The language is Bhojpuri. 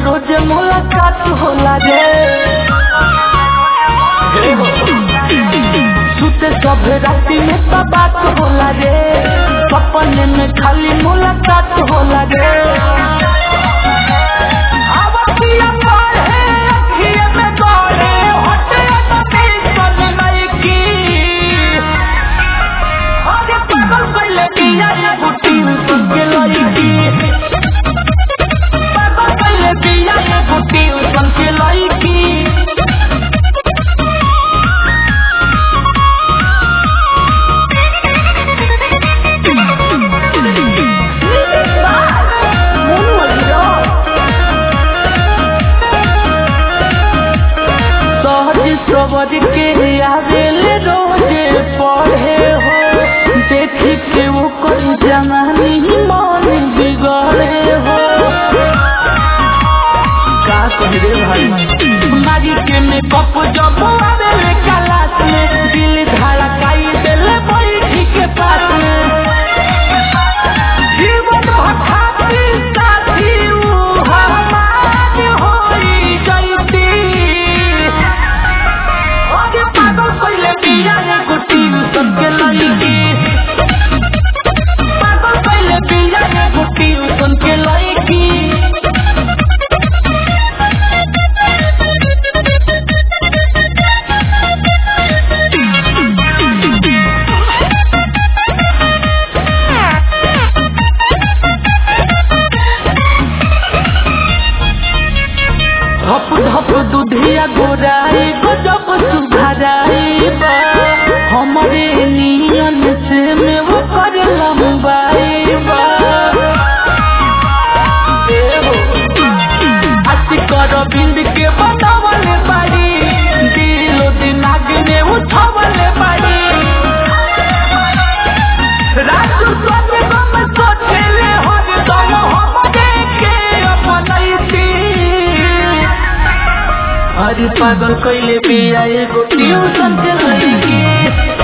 रोज मुलाकात होला रे सुते सब राती में तो बात होला रे सपने में खाली मुलाकात होला रे आवतिया पढ़े अखिए में गड़े हटे तो टेंशन नहीं की अरे पागल पहले दिया ये बुटी उसन के लड़की पागल पहले दिया ये बुटी उसन के लड़की सहज सबर के आवेल रोजे पढ़े हो देखी के वो कोई जवानी मन बिगड़े हो का कह रे भाई मारी के में कप जब आवेल क्लास में दिल धड़काई देले बैठी के पास में जीवन भखाती साथी ऊ हमार होई जैती अरे पागल कइले बिया रे गुटी सबके लईकी पागल कइले बिया रे गुटी सबके लईकी धप धप दुधिया गोराई गजब सुधराई बा हमरे नियन से में वो कर लंबाई बा ए हो, हंसी कर बिंद के बतावले बाड़ी दिलो दिमाग में उठावले बाड़ी राजू सोचे गम सोचेले हर दम हमरे के अपनैती अरे पागल कइले बिया एगो ट्यूशन के लड़की